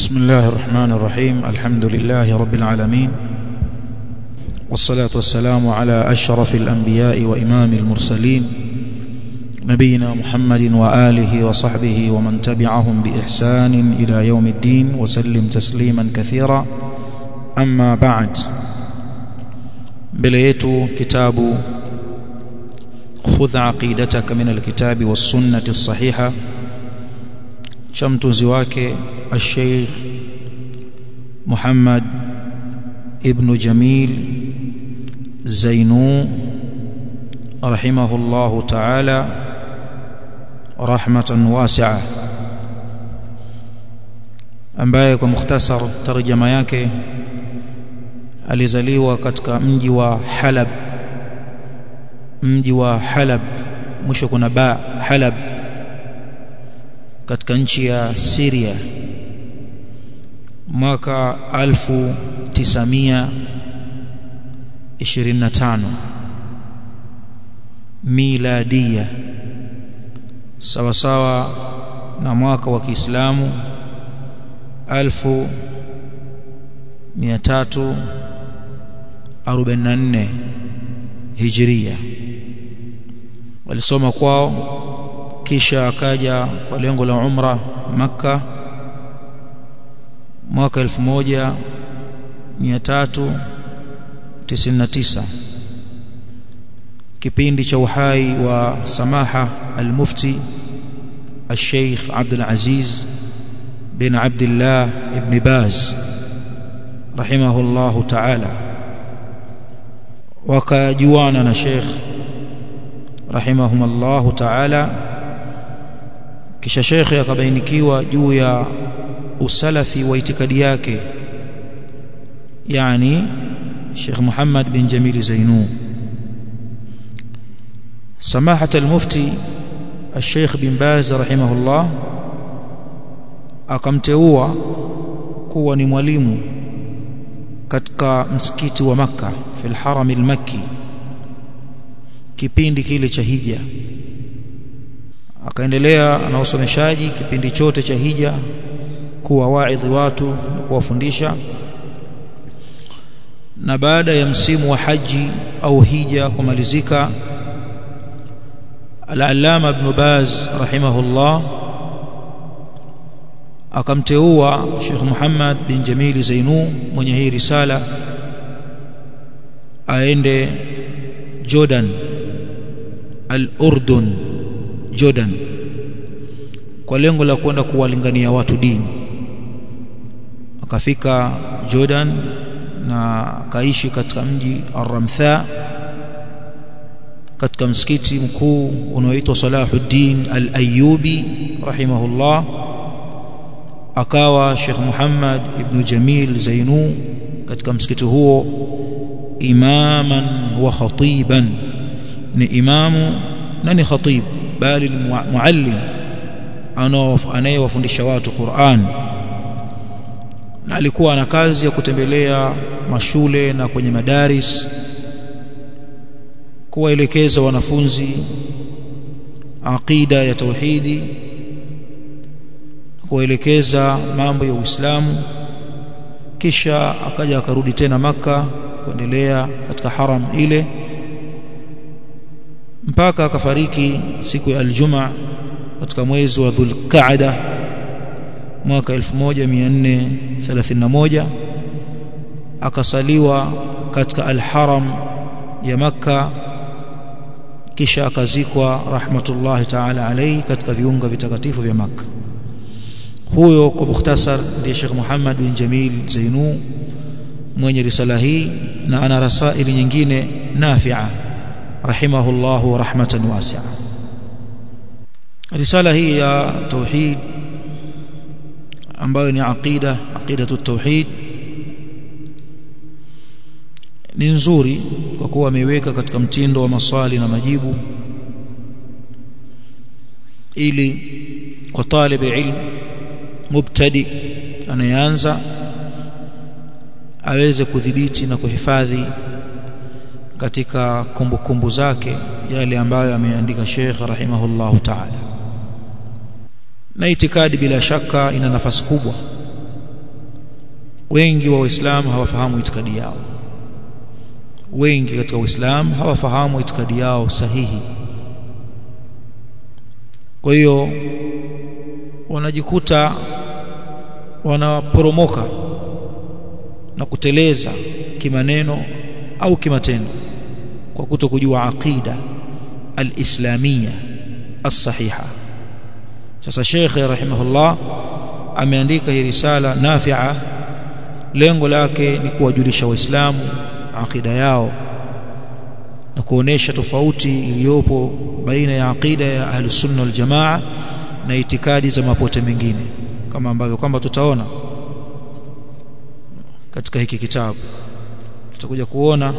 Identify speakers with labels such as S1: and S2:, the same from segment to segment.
S1: بسم الله الرحمن الرحيم الحمد لله رب العالمين والصلاة والسلام على أشرف الأنبياء وإمام المرسلين نبينا محمد وآله وصحبه ومن تبعهم بإحسان إلى يوم الدين وسلم تسليما كثيرا أما بعد بليت كتاب خذ عقيدتك من الكتاب والسنة الصحيحة شمتوزي wake الشيخ محمد ابن جميل زينو رحمه الله تعالى رحمة واسعة ambaye kwa mukhtasar tarjama yake alizaliwa katika mji wa Halab mji wa Halab mwisho kuna ba Halab katika nchi ya Syria mwaka 1925 miladia sawa sawa na mwaka wa Kiislamu 1344 Hijria walisoma kwao kisha akaja kwa lengo la umra Makka mwaka 1399 kipindi cha uhai wa samaha al-mufti al-sheikh Abdul Aziz bin Abdullah ibn Baz rahimahullahu ta'ala wakajuana na sheikh rahimahumullahu ta'ala kisha shekhe akabainikiwa juu ya usalafi wa itikadi yake yani Sheikh Muhammad bin Jamil Zainu سماحه المفتي الشيخ بن باز رحمه الله akamteua kuwa ni mwalimu katika msikiti wa maka fil haram al-makki kipindi kile cha hija akaendelea na usomeshaji kipindi chote cha hija kuwa waidhi watu kuwafundisha na baada ya msimu wa haji au hija kumalizika al-allama ibn baz rahimahullah akamteua Sheikh Muhammad bin Jamil Zainu mwenye hii risala aende Jordan al-Urdun Jordan kwa lengo la kwenda kuwalingania watu dini akafika Jordan na akaishi katika mji Ar-Ramtha katika msikiti mkuu unaoitwa Salahuddin Al-Ayyubi rahimahullah akawa Sheikh Muhammad ibn Jamil Zainu katika msikiti huo imaman wa khatiban ni imamu na ni khatib bali muallim anayewafundisha watu Qur'an na alikuwa na kazi ya kutembelea mashule na kwenye madaris kuwaelekeza wanafunzi aqida ya tauhidi kuwaelekeza mambo ya Uislamu kisha akaja akarudi tena maka kuendelea katika haram ile mpaka akafariki siku ya aljuma katika mwezi wa Dhulqa'da mwaka 1431 akasaliwa katika alharam ya maka kisha akazikwa rahmatullahi ta'ala alayhi katika viunga vitakatifu vya maka huyo kwa mukhtasar ndiye Sheikh Muhammad bin Jamil Zainu mwenye risala hii na ana rasaili nyingine nafi'a rahimahullahu rahmatan wasi'a risala hii ya tauhid ambayo ni aqida aqidatu tauhid ni nzuri kwa kuwa ameweka katika mtindo wa maswali na majibu ili kwa talib ilm mubtadi anayeanza aweze kudhibiti na kuhifadhi katika kumbukumbu kumbu zake yale ambayo ameandika Sheikh rahimahullahu ta'ala na itikadi bila shaka ina nafasi kubwa wengi wa waislamu hawafahamu itikadi yao wengi katika waislamu hawafahamu itikadi yao sahihi kwa hiyo wanajikuta wanaporomoka na kuteleza kimaneno au kimatendo kwa kuto kujua aqida al-islamia as-sahiha sasa Sheikh rahimahullah ameandika hii risala nafi'a lengo lake ni kuwajulisha waislamu aqida yao na kuonesha tofauti iliyopo baina ya aqida ya ahlus sunna wal jamaa na itikadi za mapote mengine kama ambavyo kwamba tutaona katika hiki kitabu tutakuja kuona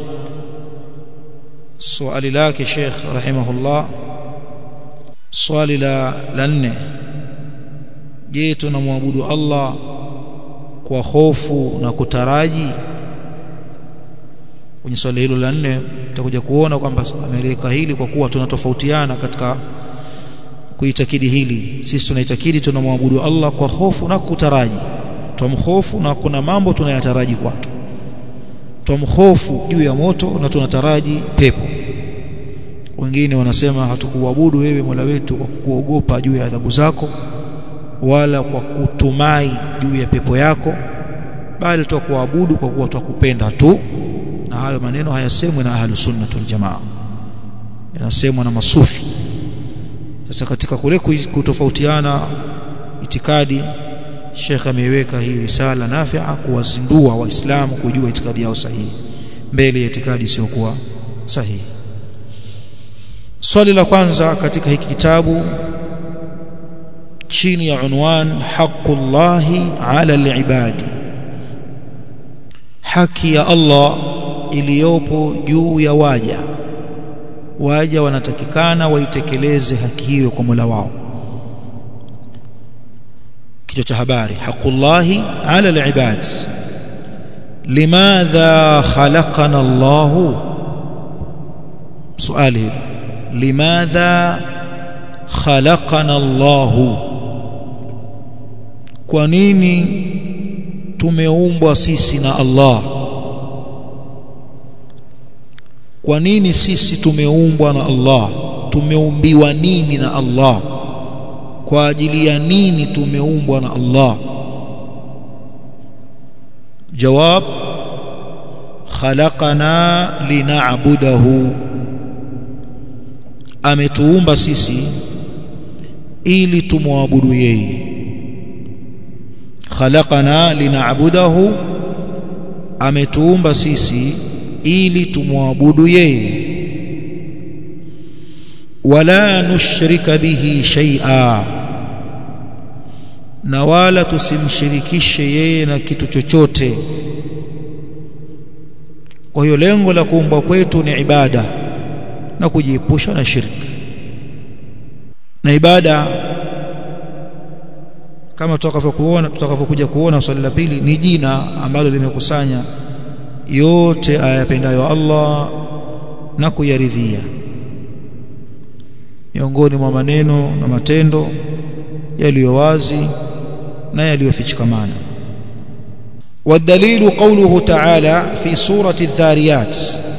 S1: swali lake Sheikh rahimahullah swali la la nne je tunamwabudu Allah kwa hofu na kutaraji kwenye swali hilo la nne tutakuja kuona kwamba ameleka hili kwa kuwa tunatofautiana katika kuitakidi hili sisi tunaitakidi tunamwabudu Allah kwa hofu na kutaraji tumhofu na kuna mambo tunayataraji kwake tumhofu juu ya moto na tunataraji pepo wengine wanasema hatukuabudu wewe Mola wetu kwa kuogopa juu ya adhabu zako wala kwa kutumai juu ya pepo yako bali tutakuabudu kwa kuwa tukupenda tu na hayo maneno hayasemwi na ahlus sunnah wal jamaa yanasemwa na masufi sasa katika kule kutofautiana itikadi Sheikh ameiweka hii risala nafi'a kuwazindua waislamu kujua itikadi yao sahihi mbele ya itikadi isiyokuwa sahihi swali la kwanza katika hiki kitabu chini ya unwan haqqullahi ala alibadi haki ya Allah iliyopo juu ya waja waja wanatakikana waitekeleze haki hiyo kwa Mola wao kichwa cha habari haqqullahi ala alibad limadha khalaqana Allah swali limadha khalaqana Allah kwa nini tumeumbwa sisi na Allah kwa nini sisi tumeumbwa na Allah tumeumbiwa nini na Allah kwa ajili ya nini tumeumbwa na Allah jawab khalaqana lina'budahu ametuumba sisi ili tumwabudu yeye khalaqana lina'budahu ametuumba sisi ili tumwabudu yeye wala nushrika bihi shay'a na wala tusimshirikishe yeye na kitu chochote kwa hiyo lengo la kuumbwa kwetu ni ibada na kujiepusha na shirki na ibada kama tutakavyokuona tutakavyokuja kuona swali la pili ni jina ambalo limekusanya yote ayapendayo Allah na kuyaridhia miongoni mwa maneno na matendo yaliyo wazi na yaliyofichikamana والدليل قوله تعالى في سورة الذاريات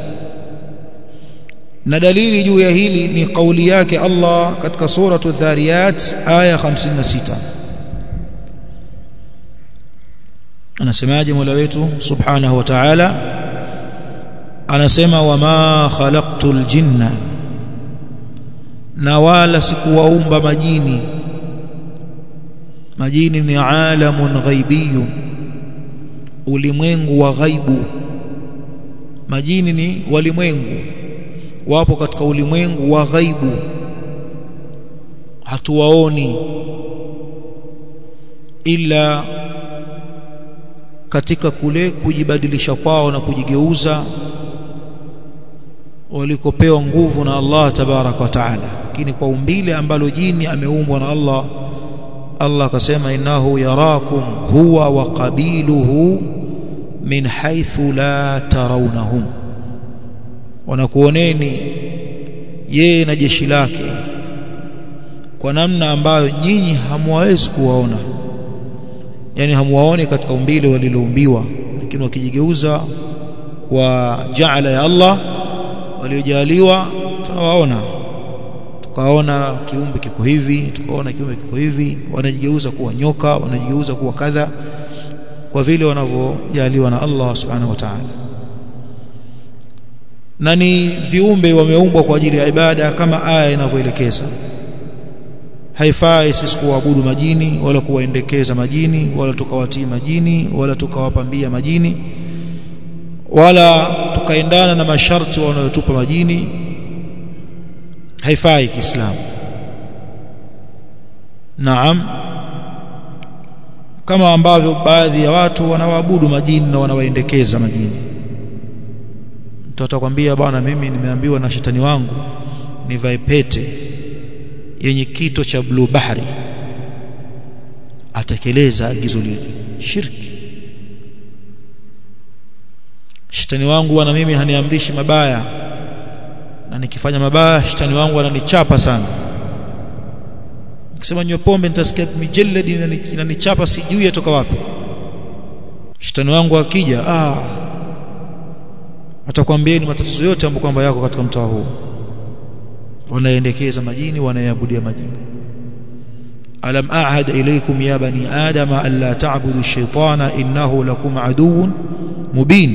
S1: na dalili juu ya hili ni kauli yake Allah katika suratu dhariyat aya 56 anasemaje Mola wetu subhanahu wa ta'ala anasema wama khalaqtul jinna na wala sikuwaumba majini majini ni alamun ghaibiyun ulimwengu wa ghaibu majini ni walimwengu wapo katika ulimwengu wa ghaibu hatuwaoni ila katika kule kujibadilisha kwao na kujigeuza walikopewa nguvu na Allah tabarak wa taala lakini kwa umbile ambalo jini ameumbwa na Allah Allah akasema innahu yarakum huwa wa qabiluhu min haythu la tarawnahum wanakuoneni yeye na jeshi lake kwa namna ambayo nyinyi hamwawezi kuwaona yani hamuwaone katika umbile waliloumbiwa lakini wakijigeuza kwa jaala ya Allah waliojaliwa tunawaona tukaona kiumbe kiko hivi tukaona kiumbe kiko hivi wanajigeuza kuwa nyoka wanajigeuza kuwa kadha kwa vile wanavyojaliwa na Allah subhanahu wa ta'ala na ni viumbe wameumbwa kwa ajili ya ibada kama aya inavyoelekeza haifai sisi kuabudu majini wala kuwaendekeza majini wala tukawatii majini wala tukawapambia majini wala tukaendana na masharti wanayotupa majini haifai kiislamu naam kama ambavyo baadhi ya watu wanawaabudu majini na wanawaendekeza majini mtu atakwambia bwana mimi nimeambiwa na shetani wangu nivae pete yenye kito cha blue bahari atekeleza agizo lile shirki shetani wangu bwana mimi haniamrishi mabaya na nikifanya mabaya shetani wangu ananichapa sana nikisema nywe pombe nitasikia mijeledi inanichapa sijui atoka wapi shetani wangu akija ah atakwambieni matatizo yote ambayo kwamba yako katika mtaa huu wanaendekeza majini wanayabudia majini alam a'had ilaykum ya bani adama alla ta'budu ash-shaytana innahu lakum aduwwun mubin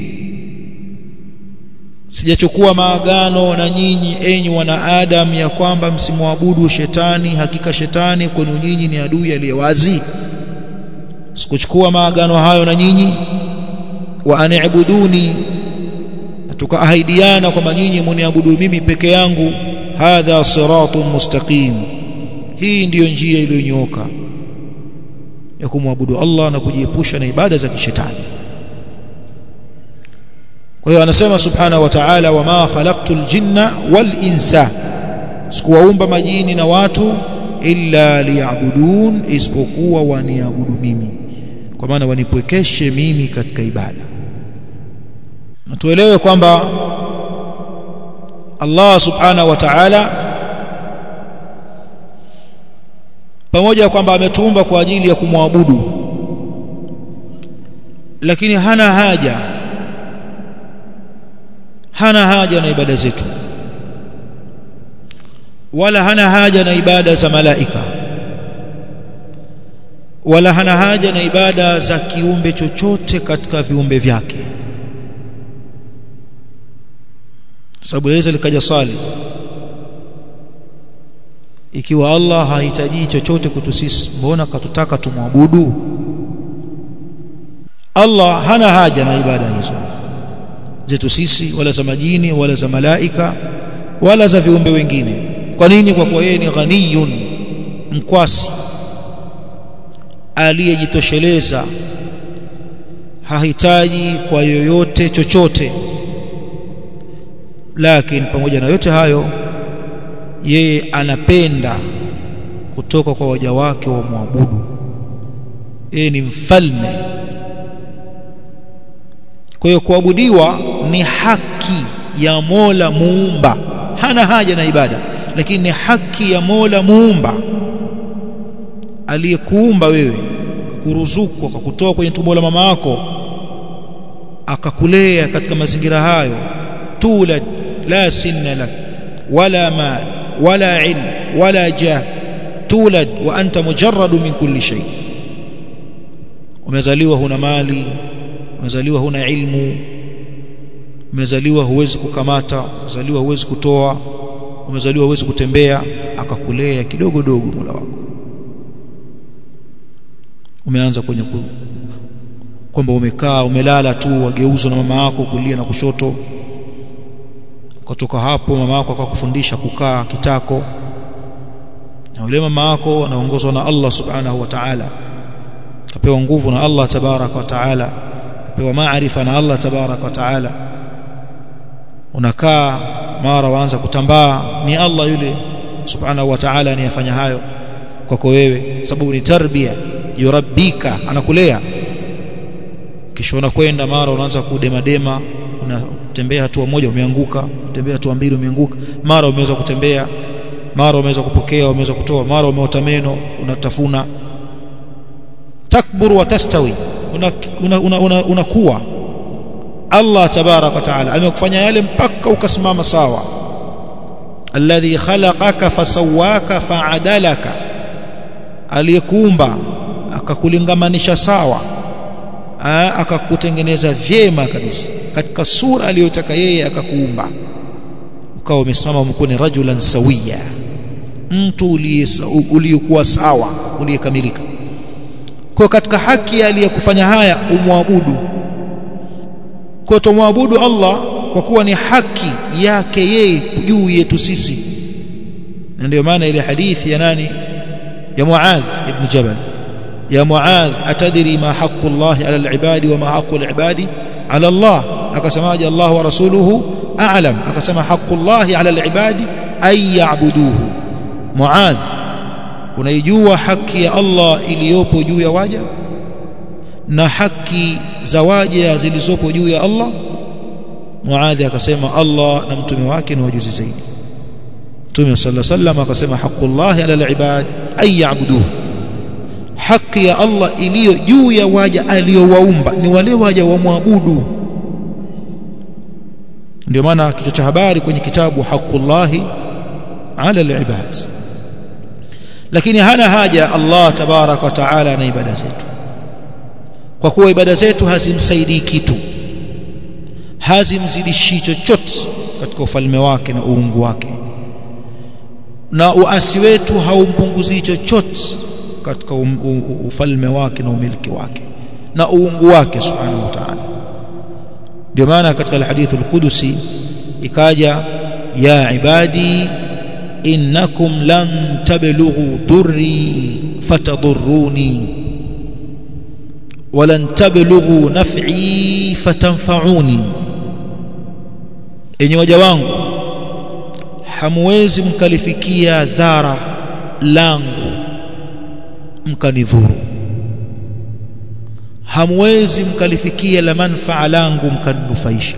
S1: sijachukua maagano na nyinyi enyi wana adam ya kwamba msimwabudu shetani hakika shetani kwenu nyinyi ni adui aliyewazi sikuchukua maagano hayo na nyinyi wa anibuduni tukaahidiana kwamba nyinyi mniabudu mimi peke yangu hadha siratun mustaqim hii ndiyo njia iliyonyooka ya kumwabudu Allah na kujiepusha na ibada za kishetani kwa hiyo anasema subhanahu wa ta'ala wama khalaqtul jinna wal insa sikuwaumba majini na watu illa liya'budun isipokuwa waniabudu mimi kwa maana wanipwekeshe mimi katika ibada na tuelewe kwamba Allah subhanahu wa ta'ala pamoja kwamba ametuumba kwa ajili ya kumwabudu lakini hana haja hana haja na ibada zetu wala hana haja na ibada za malaika wala hana haja na ibada za kiumbe chochote katika viumbe vyake sababu yaweza likaja swali ikiwa Allah hahitaji chochote kwetu sisi mbona katutaka tumwabudu Allah hana haja na ibada hizo zetu sisi wala za majini wala za malaika wala za viumbe wengine kwa nini kwa kuwa yeye ni ghaniyun mkwasi aliyejitosheleza hahitaji kwa yoyote chochote lakini pamoja na yote hayo yeye anapenda kutoka kwa waja wake wa muabudu yeye ni mfalme kwa hiyo kuabudiwa ni haki ya Mola muumba hana haja na ibada lakini ni haki ya Mola muumba aliyekuumba wewe kuruzuku akakutoa kwenye tumbo la mama yako akakulea katika mazingira hayo tulad la sinna lak wala mal wala ilm wala jah tulad wa anta mujarradu min kulli shay umezaliwa huna mali umezaliwa huna ilmu umezaliwa huwezi kukamata umezaliwa huwezi kutoa umezaliwa huwezi kutembea akakulea kidogo dogo Mola wako umeanza kwenye ku, kwamba umekaa umelala tu wageuzwa na mama yako kulia na kushoto ukatoka hapo mama yako akakufundisha kukaa kitako na yule mama yako anaongozwa na Allah subhanahu wa ta'ala kapewa nguvu na Allah tabaraka wa ta'ala kapewa maarifa na Allah tabaraka wa ta'ala unakaa mara waanza kutambaa ni Allah yule subhanahu wa ta'ala anayefanya hayo kwako wewe sababu ni tarbia yurabbika anakulea kisha unakwenda mara unaanza kudemadema unatembea hatua moja umeanguka utembea hatua mbili umeanguka mara umeweza kutembea mara umeweza kupokea umeweza kutoa mara umeota meno unatafuna takbur wa tastawi unakuwa una, una, una, una Allah tabarak wa taala amekufanya yale mpaka ukasimama sawa alladhi khalaqaka fasawaka fa'adalaka aliyekuumba akakulingamanisha sawa akakutengeneza vyema kabisa katika sura aliyotaka yeye akakuumba ukawa umesimama umekuwa ni rajulan sawiya mtu uliyekuwa sawa uliyekamilika kwa katika haki aliyekufanya haya umwabudu kwa tumwabudu Allah kwa kuwa ni haki yake yeye juu yetu sisi na ndio maana ile hadithi ya nani ya Muadh ibn Jabal ya Muadh atadri ma haqqu Allah ala al-ibadi wa ma haqqu al-ibadi ala Allah akasemaje Allah wa rasuluhu a'lam akasema haqqu Allah ala al-ibadi ay ya'buduhu Muadh unaijua haki ya Allah iliyopo juu ya waja na haki za waja zilizopo juu ya Allah Muadhi akasema Allah na mtume wake ni wajuzi zaidi Mtume sallallahu alaihi wasallam akasema haqqullahi ala alibad ay ya'buduhu haki ya Allah iliyo juu ya waja aliyowaumba ni wale waja wamwabudu ndio maana kichwa cha habari kwenye kitabu haqqullahi ala alibad lakini hana haja Allah tabarak wa taala na ibada zetu kwa kuwa ibada zetu hazimsaidii kitu hazimzidishi chochote katika ufalme wake na uungu wake na uasi wetu haumpunguzii chochote katika um, u, ufalme wake na umiliki wake na uungu wake subhanahu wa ta'ala ndio maana katika alhadithu alqudusi ikaja ya ibadi innakum lan tablughu durri fatadurruni ولن تبلغوا نفعي فتنفعوني enyi waja wangu hamwezi mkalifikia dhara langu mkanidhuru hamwezi mkalifikia la manfaa langu mkaninufaisha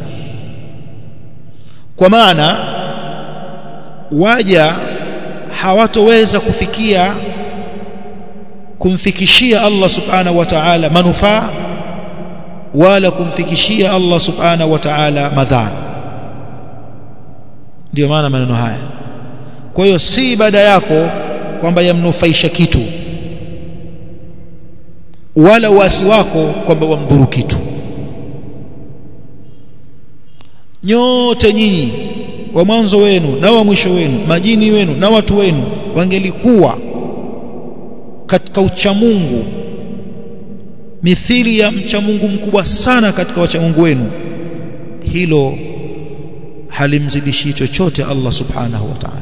S1: kwa maana waja hawatoweza kufikia kumfikishia Allah subhanahu wa ta'ala manufaa wala kumfikishia Allah subhanahu wa ta'ala madhara ndio maana maneno haya kwa hiyo si ibada yako kwamba yamnufaisha kitu wala uasi wako kwamba wamdhuru kitu nyote nyinyi wa mwanzo wenu na wa mwisho wenu majini wenu na watu wenu wangelikuwa katika uchamungu mithili ya mchamungu mkubwa sana katika wachamungu wenu hilo halimzidishi chochote Allah subhanahu wa ta'ala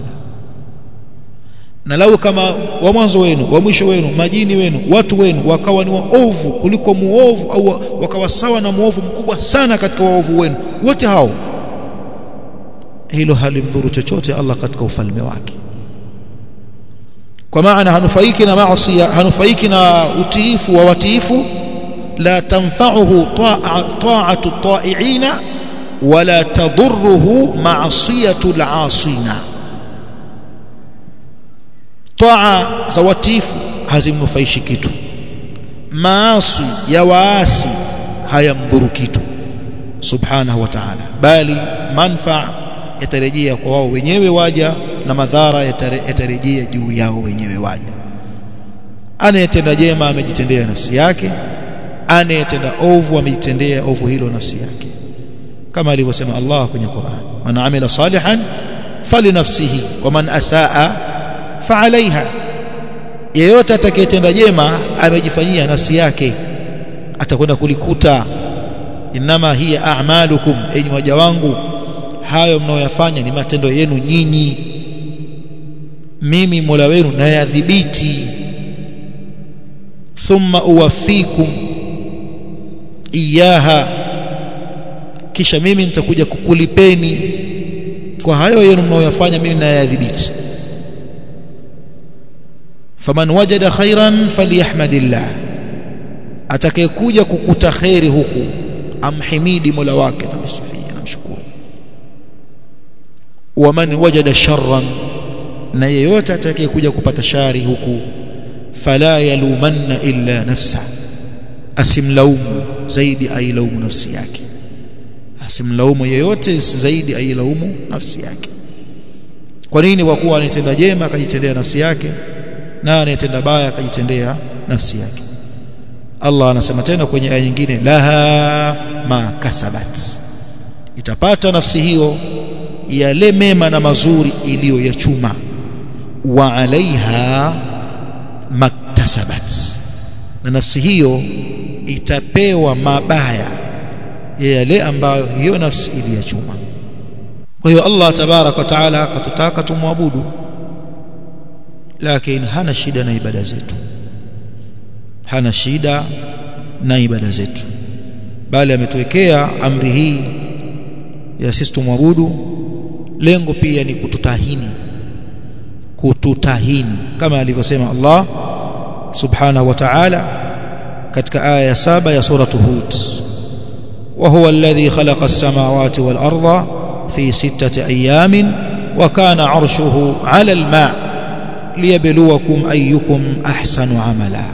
S1: na lau kama wa mwanzo wenu wa mwisho wenu majini wenu watu wenu wakawa ni waovu kuliko muovu au wakawa sawa na muovu mkubwa sana katika waovu wenu wote hao hilo halimdhuru chochote Allah katika ufalme wake kwa maana hanufaiki na maasi hanufaiki na utiifu wa watiifu la tanfa'uhu ta'atu ta'iina wala tadurruhu ma'siyatu al'asina taa za watiifu hazimnufaishi kitu maasi ya waasi hayamdhuru kitu subhanahu wa ta'ala bali manfaa yatarejea kwa wao wenyewe waja na madhara yatarejea juu yao wenyewe waja anayetenda jema amejitendea nafsi yake anayetenda ovu amejitendea ovu hilo nafsi yake kama alivyosema Allah kwenye Qur'an man amila salihan falinafsihi wa man asaa fa'alayha yeyote atakayetenda jema amejifanyia nafsi yake atakwenda kulikuta inama hiya a'malukum enyi waja wangu hayo mnaoyafanya ni matendo yenu nyinyi mimi Mola wenu nayadhibiti thumma uwafikum iyaha kisha mimi nitakuja kukulipeni kwa hayo yenu mnaoyafanya mimi nayadhibiti faman wajada khairan falyahmadillah atakayekuja kukuta khairi huku amhimidi Mola wake na msifia namshukuru waman wajada sharran na yeyote atakayekuja kupata shari huku fala yalumanna illa nafsa asimlaumu zaidi ailaumu nafsi yake asimlaumu yeyote zaidi ailaumu nafsi yake kwa nini kwa kuwa anayetenda jema akajitendea nafsi yake na anayetenda baya akajitendea nafsi yake Allah anasema tena kwenye aya nyingine laha ma kasabat itapata nafsi hiyo yale mema na mazuri iliyoyachuma wa alaiha maktasabat na nafsi hiyo itapewa mabaya ya yale ambayo hiyo nafsi iliyachuma kwa hiyo Allah tabarak wa taala akatutaka tumwabudu lakini hana shida na ibada zetu hana shida na ibada zetu bali ametuwekea amri hii ya sisi tumwabudu lengo pia ni kututahini kututahini kama alivyosema Allah subhanahu wa ta'ala katika aya ya saba ya sura Hud wa huwa alladhi khalaqa as-samawati wal arda fi sittati ayamin wa kana 'arshuhu 'ala al-ma' liyabluwakum ayyukum ahsanu 'amala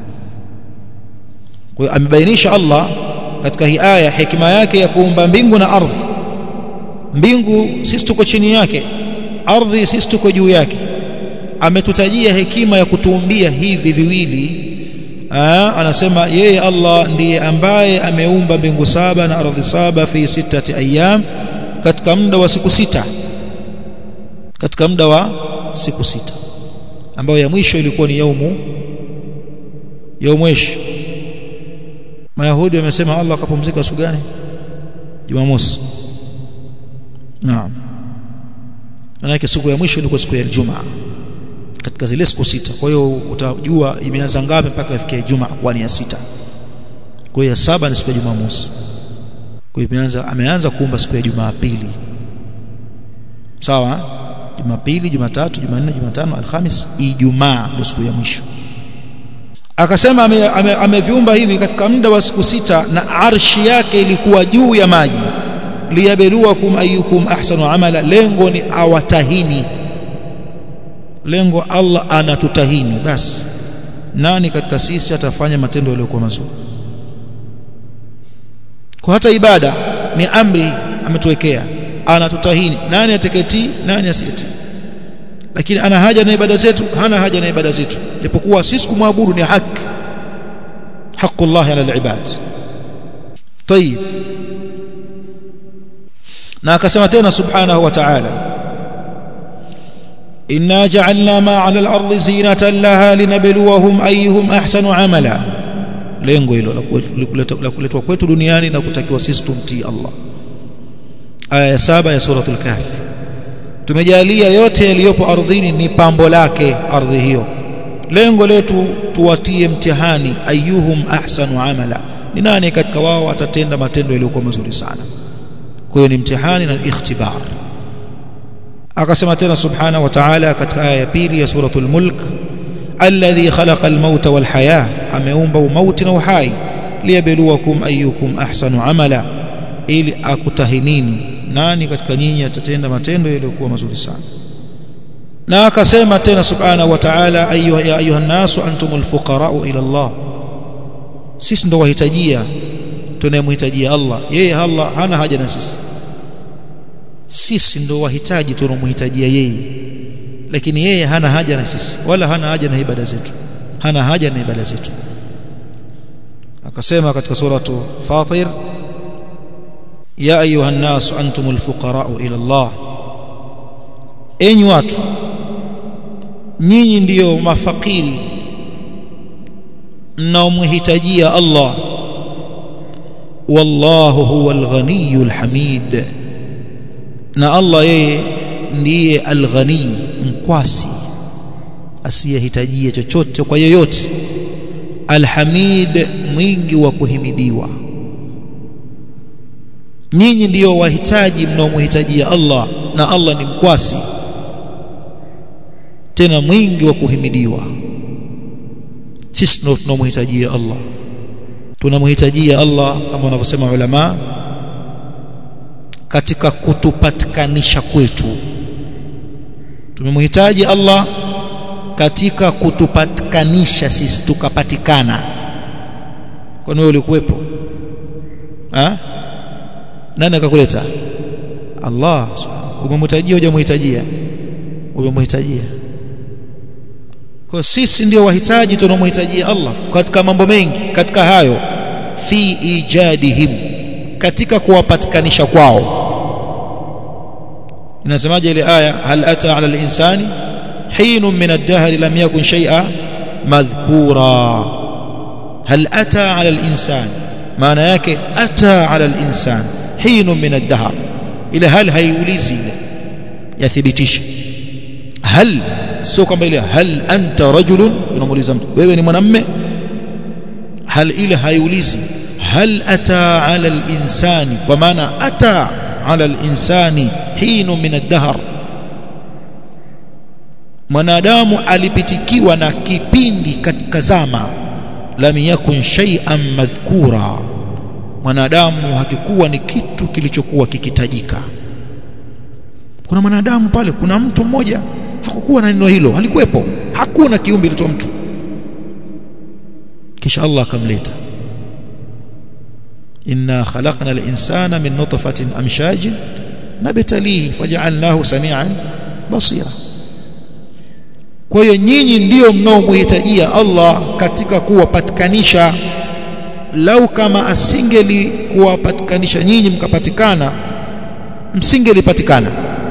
S1: kwa hiyo amebainisha Allah katika hii aya hikima yake ya kuumba mbingu na ardhi mbingu sisi tuko chini yake ardhi sisi tuko juu yake ametutajia hekima ya kutuumbia hivi viwili Aa, anasema yeye Allah ndiye ambaye ameumba mbingu saba na ardhi saba fi sitati ayyam katika muda wa siku sita katika muda wa siku sita ambayo ya mwisho ilikuwa ni yaumu yaumwesh Mayahudi wamesema Allah akapumzika siku gani Jumamosi Naam Maana siku ya mwisho ilikuwa siku ya Ijumaa katika zile siku sita kwa hiyo utajua imeanza ngapi mpaka ifikie Ijumaa kwa ni ya sita kwa hiyo ya saba ni siku ya Jumamosi kwa hiyo imeanza ameanza kuumba siku ya Jumapili sawa Jumapili Jumatatu Jumanne Jumatano Alhamis Ijumaa ndio siku ya mwisho akasema ameviumba ame, ame hivi katika muda wa siku sita na arshi yake ilikuwa juu ya maji liyabeluwakum ayyukum ahsanu amala lengo ni awatahini lengo Allah anatutahini basi nani katika sisi atafanya matendo yaliyokuwa mazuri kwa hata ibada ni amri ametuwekea anatutahini nani ateketi nani asiyeti lakini ana haja na ibada zetu hana haja na ibada zetu japokuwa sisi kumwabudu ni haki haqqullah ala alibad طيب na akasema tena subhanahu wa ta'ala inna ja'alna ma 'ala al-ardi zinatan laha linabluwahum ayyuhum ahsanu 'amala lengo hilo la kuletwa kwetu duniani na kutakiwa sisi tumtii Allah aya ya saba ya suratul kahf tumejalia yote yaliyopo ardhini ni pambo lake ardhi hiyo lengo letu tuwatie mtihani ayyuhum ahsanu amala ni nani katika wao atatenda matendo yaliyokuwa mazuri sana kwa hiyo ni mtihani na ikhtibar akasema tena subhana wa ta'ala katika aya ya pili ya suratul mulk alladhi khalaqa almauta walhaya ameumba umauti na uhai liyabluwakum ayyukum ahsanu amala ili akutahinini nani katika nyinyi atatenda matendo yaliyokuwa mazuri sana na akasema tena subhanahu wa ta'ala ayuha ya ayuha nasu antumul fuqara'u ila Allah sisi ndo wahitajia tunayemhitajia Allah yeye Allah hana haja na sisi sisi ndo wahitaji tunamhitajia yeye lakini yeye hana haja na sisi wala hana haja na ibada zetu hana haja na ibada zetu akasema katika suratu fatir ya ayuha nasu antumul fuqara'u ila Allah enyi watu nyinyi ndiyo mafakiri mnaomhitajia Allah wallahu huwal ghaniyul hamid na Allah yeye ndiye al-ghani mkwasi asiyehitajia chochote kwa yeyote al-hamid mwingi wa kuhimidiwa nyinyi ndiyo wahitaji mnaomhitajia Allah na Allah ni mkwasi tena mwingi wa kuhimidiwa sisi ndio tunamhitajia Allah tunamhitajia Allah kama wanavyosema ulama katika kutupatikanisha kwetu tumemhitaji Allah katika kutupatikanisha sisi tukapatikana kwani wewe ulikuwepo ah nani akakuleta Allah umemhitajia hujamhitajia umemhitajia kwa sisi ndio wahitaji tunaomhitajia Allah katika mambo mengi katika hayo fi ijadihim katika kuwapatikanisha kwao inasemaje ile aya hal ata ala al-insani hinun min ad-dahr lam yakun shay'a madhkura hal ata ala al-insan maana yake ata ala al-insan hinun min ad-dahr ile hal haiulizi ile yathibitisha hal sio kwamba ile hal anta rajulun unamuuliza mtu wewe ni mwanamme hal ile haiulizi hal ata ala al-insani kwa maana ata ala al-insani hinu min ad-dahr mwanadamu alipitikiwa na kipindi katika zama lam yakun shay'an madhkura mwanadamu hakikuwa ni kitu kilichokuwa kikitajika kuna mwanadamu pale kuna mtu mmoja hakukuwa na neno hilo halikuwepo hakuna kiumbe kilicho mtu kisha Allah akamleta inna khalaqna al-insana min nutfatin amshajin nabtalihi faj'alnahu samian basira kwa hiyo nyinyi ndio mnaomhitajia Allah katika kuwapatikanisha lau kama asingeli kuwapatikanisha nyinyi mkapatikana msingelipatikana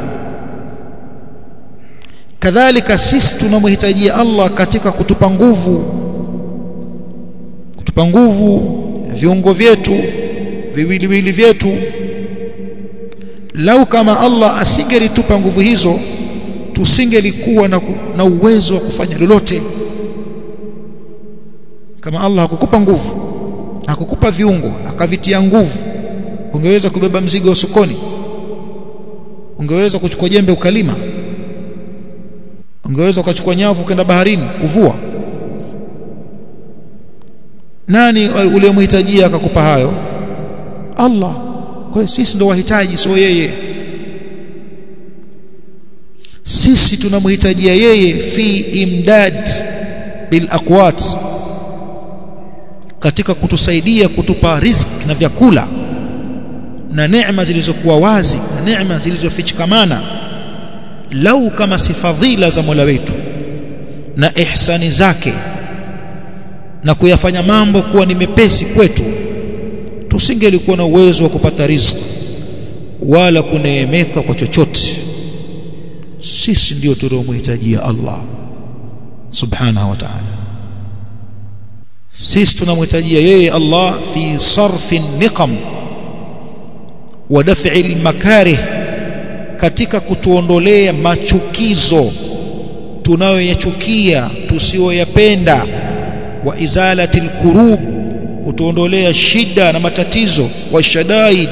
S1: kadhalika sisi tunamhitajia Allah katika kutupa nguvu kutupa nguvu viungo vyetu viwiliwili vyetu lau kama Allah asingelitupa nguvu hizo tusingelikuwa na, na uwezo wa kufanya lolote kama Allah hakukupa nguvu hakukupa viungo akavitia nguvu ungeweza kubeba mzigo sokoni ungeweza kuchukua jembe ukalima ungeweza ukachukua nyavu kwenda baharini kuvua nani uliyemhitajia akakupa hayo Allah kwa hiyo sisi ndo wahitaji sio yeye sisi tunamhitajia yeye fi imdad bil aqwat katika kutusaidia kutupa riziki na vyakula na neema zilizokuwa wazi na neema zilizofichikamana lau kama si fadhila za Mola wetu na ihsani zake na kuyafanya mambo kuwa ni mepesi kwetu tusingelikuwa na uwezo wa kupata riziki wala kuneemeka kwa chochote sisi ndio tunaomhitajia Allah subhanahu wa ta'ala sisi tunamhitajia yeye Allah fi sarfi niqam wa daf'i al-makarih katika kutuondolea machukizo tunayoyachukia tusiyoyapenda wa izalati al-kurub kutuondolea shida na matatizo wa shadaid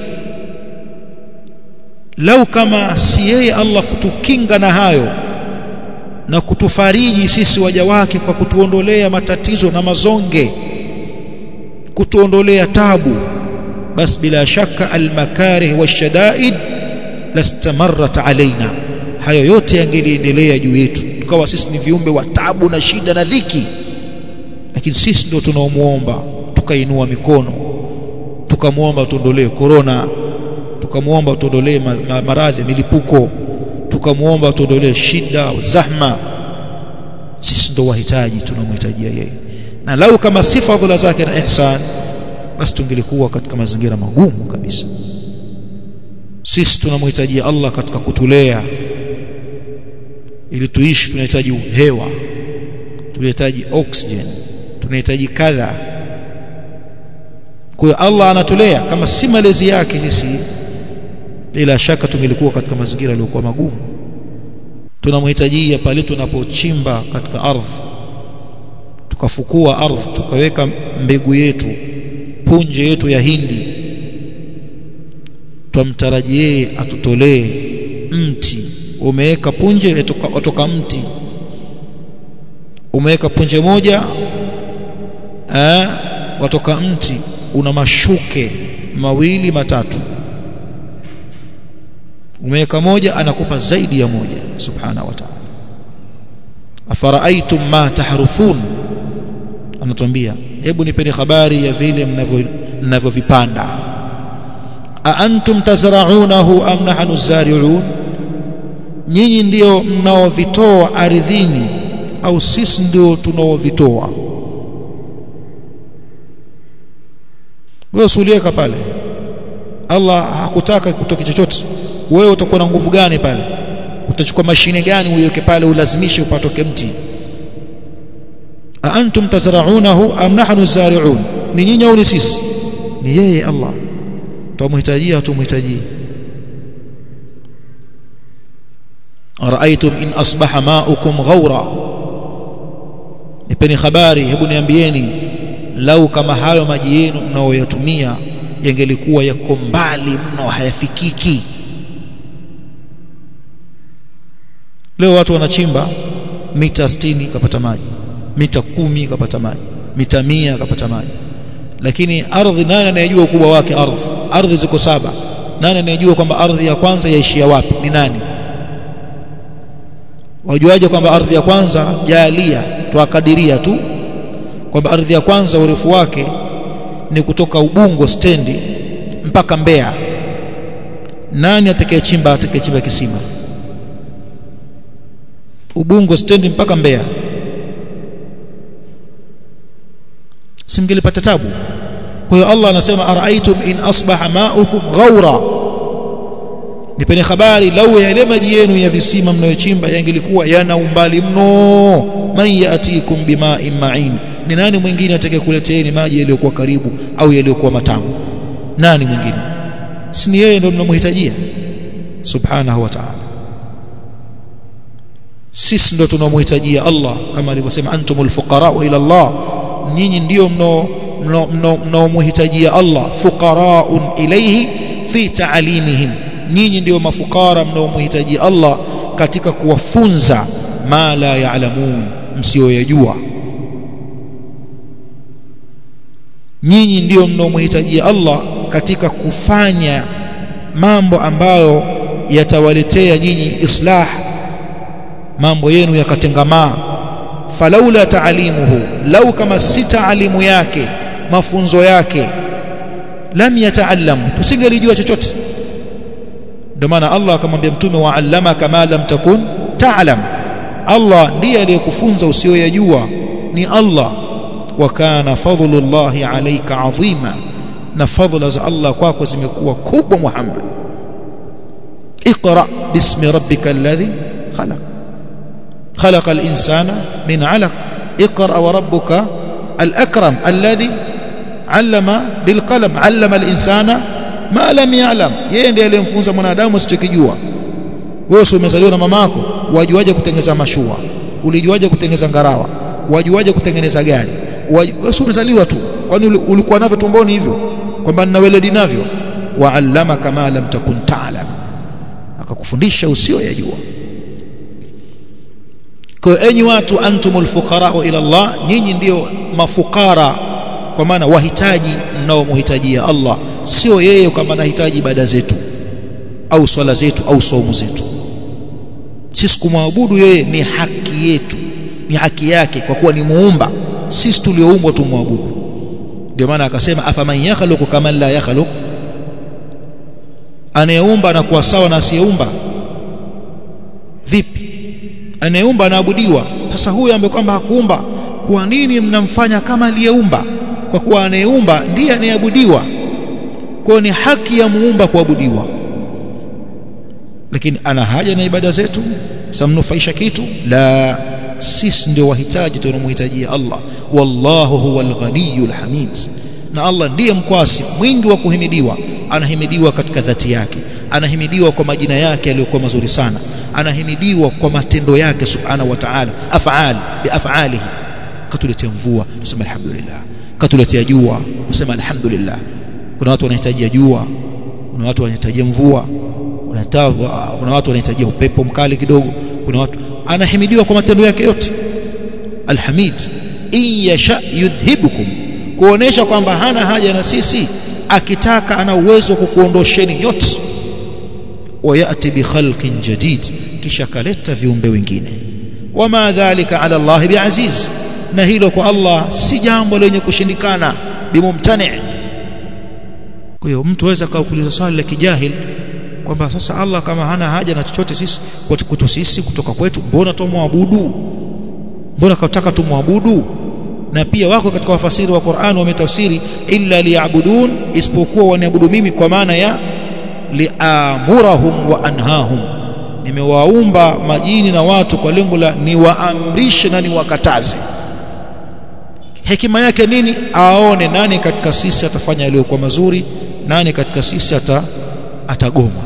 S1: lau kama si yeye Allah kutukinga na hayo na kutufariji sisi waja wake kwa kutuondolea matatizo na mazonge kutuondolea tabu basi bila shaka almakarih washadaid lastamarrat alaina hayo yote yangeliendelea juu yetu tukawa sisi ni viumbe wa tabu na shida na dhiki lakini sisi ndio tunaomuomba tukainua mikono tukamwomba tuondolee korona tukamwomba tuondolee ma, ma, maradhi milipuko tukamwomba tuondolee shida zahma sisi ndo wahitaji tunamhitajia yeye na lau kama si fadhila zake na ihsan basi tungelikuwa katika mazingira magumu kabisa sisi tunamhitajia Allah katika kutulea ili tuishi tunahitaji hewa tunahitaji oxygen tunahitaji kadha kwa hiyo Allah anatulea kama si malezi yake sisi bila shaka tungelikuwa katika mazingira yaliyokuwa magumu tunamhitajia pale tunapochimba katika ardhi tukafukua ardhi tukaweka mbegu yetu punje yetu ya hindi twamtaraji yeye atutolee mti umeweka punje watoka mti umeweka punje moja eh, watoka mti una mashuke mawili matatu umeweka moja anakupa zaidi ya moja subhanahu wa ta'ala afara'aytum ma tahrufun anatuambia hebu nipeni habari ya vile mnavyovipanda a antum tazra'unahu am nahnu zari'un nyinyi ndio mnaovitoa ardhini au sisi ndio tunaovitoa wewe usulieka pale Allah hakutaka kutoke chochote wewe utakuwa na nguvu gani pale utachukua mashine gani uiweke pale ulazimishe upatoke mti a antum tazra'unahu am nahnu zari'un ni nyinyi au ni sisi ni yeye Allah tumhitajia tumhitajii araitum in asbaha ma'ukum ghawra nipeni habari hebu niambieni lau kama hayo maji yenu mnaoyatumia yangelikuwa yako mbali mno hayafikiki leo watu wanachimba mita 60 kapata maji mita kumi kapata maji mita mia kapata maji lakini ardhi nani anayejua ukubwa wake ardhi ardhi ziko saba nani anayejua kwamba ardhi ya kwanza yaishia wapi ni nani wajuaje kwamba ardhi ya kwanza jalia tuakadiria tu kwamba ardhi ya kwanza urefu wake ni kutoka Ubungo stendi mpaka Mbeya nani atakayechimba atakayechimba kisima Ubungo stendi mpaka Mbeya simngelipata tabu kwa hiyo Allah anasema araitum in asbaha ma'ukum ghawra nipeni habari lau yale maji yenu ya visima mnayochimba yangelikuwa yana umbali mno man yatikum bima'in ma'in ni nani mwingine atakayekuleteeni maji yaliyokuwa karibu au yaliyokuwa matamu nani mwingine si ni yeye ndio tunamhitajia subhanahu wa ta'ala sisi ndio tunamhitajia Allah kama alivyosema antumul fuqara ila Allah nyinyi ndio mno mnaomhitajia Allah fuqaraun ilayhi fi ta'limihim nyinyi ndio mafukara mnaomhitajia Allah katika kuwafunza ma la ya'lamun msioyajua nyinyi ndio mnaomhitajia Allah katika kufanya mambo ambayo yatawaletea nyinyi islah mambo yenu yakatengamaa falaula taalimuhu lau kama si taalimu yake mafunzo yake lam yataallamu tusingelijua chochote ndio maana Allah akamwambia mtume wa allama kama lam takun ta'lam Allah ndiye aliyekufunza usiyoyajua ni Allah wa kana fadlullahi alayka adhima na fadhila za Allah kwako zimekuwa kubwa Muhammad اقرا باسم ربك الذي خلق خلق الانسان من علق اقرا وربك الاكرم الذي علم بالقلم علم الانسان ma lam ya'lam yeye ndiye aliyemfunza mwanadamu asichokijua wewe sio umezaliwa na mamako wajuaje kutengeneza mashua ulijuaje kutengeneza ngarawa wajuaje kutengeneza gari wewe sio umezaliwa tu kwani ulikuwa navyo tumboni hivyo kwamba nina weledi navyo wa'allama kama lam takun ta'lam akakufundisha usio yajua kwa enyi watu antumul fuqara ila Allah nyinyi ndio mafukara kwa maana wahitaji mnaomhitajia Allah sio yeye kwamba anahitaji ibada zetu au swala zetu au saumu zetu sisi kumwabudu yeye ni haki yetu ni haki yake kwa kuwa ni muumba sisi tulioumbwa tumwabudu ndio maana akasema afaman yakhluqu kama la yakhluq anayeumba anakuwa sawa na asiyeumba vipi anayeumba anaabudiwa sasa huyu ambaye kwamba hakuumba kwa nini mnamfanya kama aliyeumba kwa kuwa anayeumba ndiye anayeabudiwa kwa ni haki ya muumba kuabudiwa lakini ana haja na ibada zetu samnufaisha kitu la sisi ndio wahitaji tunamhitajia Allah wallahu huwal ghaniyul hamid na Allah ndiye mkwasi mwingi wa kuhimidiwa anahimidiwa katika dhati yake anahimidiwa kwa majina yake yaliyokuwa mazuri sana anahimidiwa kwa matendo yake subhanahu wa ta'ala af'al bi af'alihi katuletea mvua tuseme alhamdulillah katuletea jua tuseme alhamdulillah kuna watu wanahitajia jua kuna watu wanahitajia mvua kuna kuna watu wanahitajia upepo mkali kidogo kuna watu anahimidiwa kwa matendo yake yote alhamid in yasha yudhhibukum kuonesha kwamba hana haja na sisi akitaka ana uwezo kukuondosheni nyote wayati bi khalqin jadid kisha kaleta viumbe wengine wama dhalika ala Allah biaziz na hilo kwa Allah si jambo lenye kushindikana bimumtani kwa hiyo mtu aweza kaukuliza swali la kijahil kwamba sasa Allah kama hana haja na chochote sisi kwetu sisi kutoka kwetu mbona tumwabudu mbona kataka tumwabudu na pia wako katika wafasiri wa Qur'an wametafsiri illa liya'budun isipokuwa waniabudu mimi kwa maana ya liamurahum wa anhahum nimewaumba majini na watu kwa lengo la niwaamrishe na niwakataze hekima yake nini aone nani katika sisi atafanya yaliyokuwa mazuri nani katika sisi ata atagoma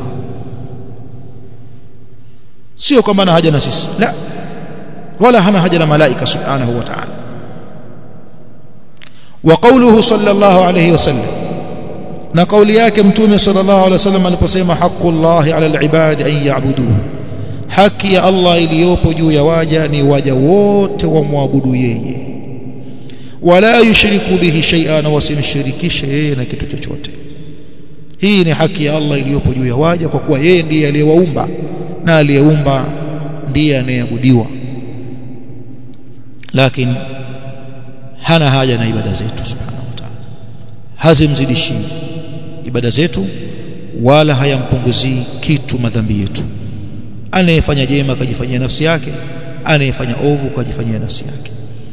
S1: sio kwamba ana haja na sisi la wala hana haja na malaika subhanahu wa ta'ala wa qawluhu sallallahu alayhi wasallam na kauli yake mtume sallallahu alayhi wasallam aliposema haqqullahi ala alibadi an ya'buduhu haki ya Allah iliyopo juu ya waja ni waja wote wamwabudu yeye wala yushriku bihi shay'an na wasimshirikishe yeye na kitu chochote hii ni haki ya Allah iliyopo juu ya waja kwa kuwa yeye ndiye aliyewaumba na aliyeumba ndiye anayeabudiwa lakini hana haja na ibada zetu subhanahu wa ta'ala hazimzidishi ibada zetu wala hayampunguzii kitu madhambi yetu anayefanya jema akajifanyia nafsi yake anayefanya ovu akajifanyia nafsi yake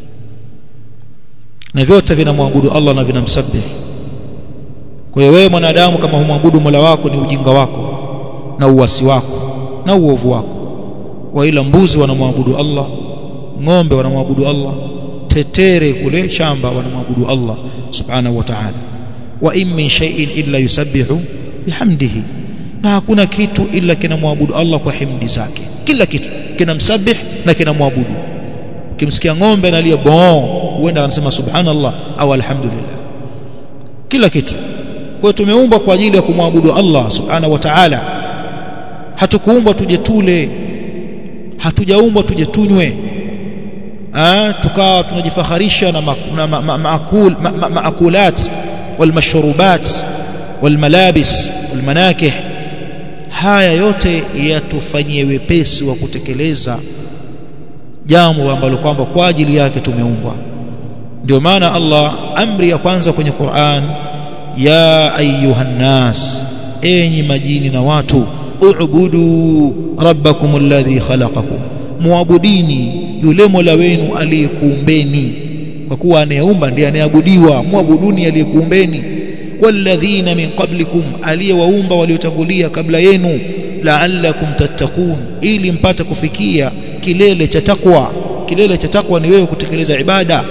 S1: na vyote vinamwabudu Allah na vinamsabihi kwa hiyo wewe mwanadamu kama humwabudu Mola wako ni ujinga wako na uasi wako na uovu wako wa ila mbuzi wanamwabudu Allah ng'ombe wanamwabudu Allah tetere kule shamba wanamwabudu Allah subhanahu wa ta'ala wa in min shay'in illa yusabbihu bihamdihi na hakuna kitu ila kinamwabudu Allah kwa himdi zake kila kitu kinamsabih na kinamwabudu ukimsikia ng'ombe analia bon huenda anasema subhanallah au alhamdulillah kila kitu kwa hiyo tumeumbwa kwa ajili ya kumwabudu Allah subhanahu wa ta'ala hatukuumbwa tuje tule hatujaumbwa tuje tunywe ah tukawa tunajifaharisha na maakul maakulat walmashrubat walmalabis walmanakih haya yote yatufanyie wepesi wa kutekeleza jambo ambalo kwamba kwa ajili yake tumeumbwa ndio maana Allah amri ya kwanza kwenye Qur'an ya ayuhan nas enyi majini na watu ubudu rabbakum alladhi khalaqakum muabudini yule Mola wenu aliyekuumbeni kwa kuwa anayeumba ndiye anayeabudiwa muabuduni aliyekuumbeni walladhina min qablikum aliyewaumba waliotangulia kabla yenu la'allakum tattaqun ili mpate kufikia kilele cha takwa kilele cha takwa ni wewe kutekeleza ibada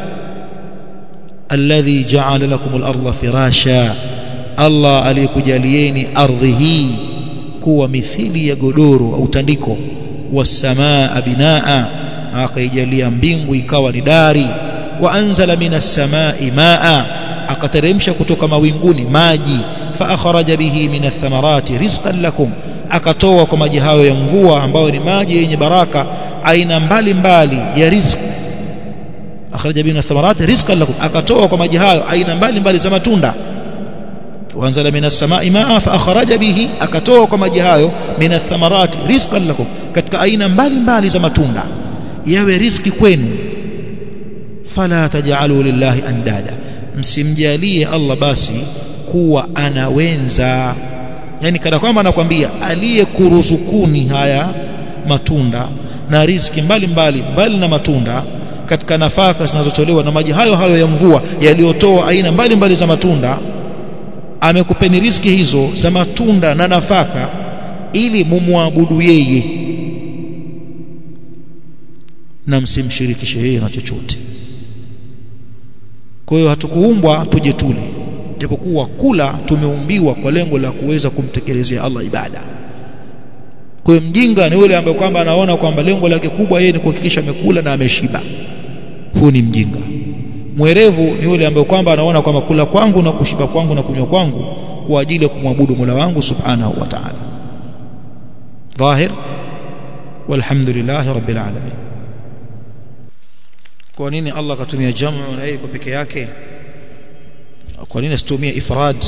S1: alladhi ja'ala lakum al-ardha firasha Allah aliyekujalieni ardhi hii kuwa mithili ya godoro au tandiko wasamaa binaa akaijalia mbingu ikawa ni dari wa anzala minas samai maa akateremsha kutoka mawinguni maji fa akhraja bihi minath thamarati rizqan lakum akatoa kwa maji hayo ya mvua ambayo ni maji yenye baraka aina mbalimbali ya riziki akhraja bihi minath thamarati rizqan lakum akatoa kwa maji hayo aina mbalimbali za matunda وانزل من السماء ماء فاخرج به akatoa kwa maji hayo min athamarat rizqan lakum katika aina mbalimbali za matunda yawe riziki kwenu fala taj'alu lillahi andada msimjalie Allah basi kuwa anawenza yani kana kwamba anakwambia aliyekuruzukuni haya matunda na riziki mbalimbali mbali na matunda katika nafaka zinazotolewa na maji hayo hayo ya mvua yaliyotoa aina mbalimbali mbali za matunda amekupeni riziki hizo za matunda na nafaka ili mumwabudu yeye na msimshirikishe yeye na chochote kwa hiyo hatukuumbwa tuje tule japokuwa kula tumeumbiwa kwa lengo la kuweza kumtekelezea Allah ibada kwa hiyo mjinga ni yule ambaye kwamba anaona kwamba lengo lake kubwa yeye ni kuhakikisha amekula na ameshiba huu ni mjinga mwerevu ni yule ambaye kwamba anaona kwamba kula kwangu na kushiba kwangu na kunywa kwangu kwa ajili ya kumwabudu Mola wangu subhanahu wa ta'ala dhahir walhamdulillah rabbil alamin kwa nini Allah akatumia jamu na yeye kwa peke yake kwa nini asitumie ifrad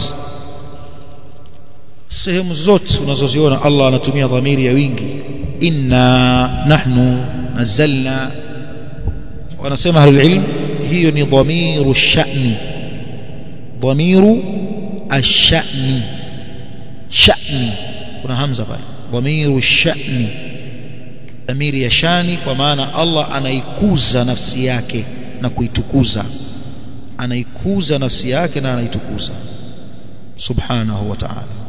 S1: sehemu zote unazoziona Allah anatumia dhamiri ya wingi inna nahnu nazzalna wanasema ahlul ilm hiyo ni dhamiru sha'ni dhamiru ash-sha'ni sha'ni kuna hamza pale dhamiru sha'ni dhamiri ya shani kwa maana Allah anaikuza nafsi yake na kuitukuza anaikuza nafsi yake na anaitukuza subhanahu wa ta'ala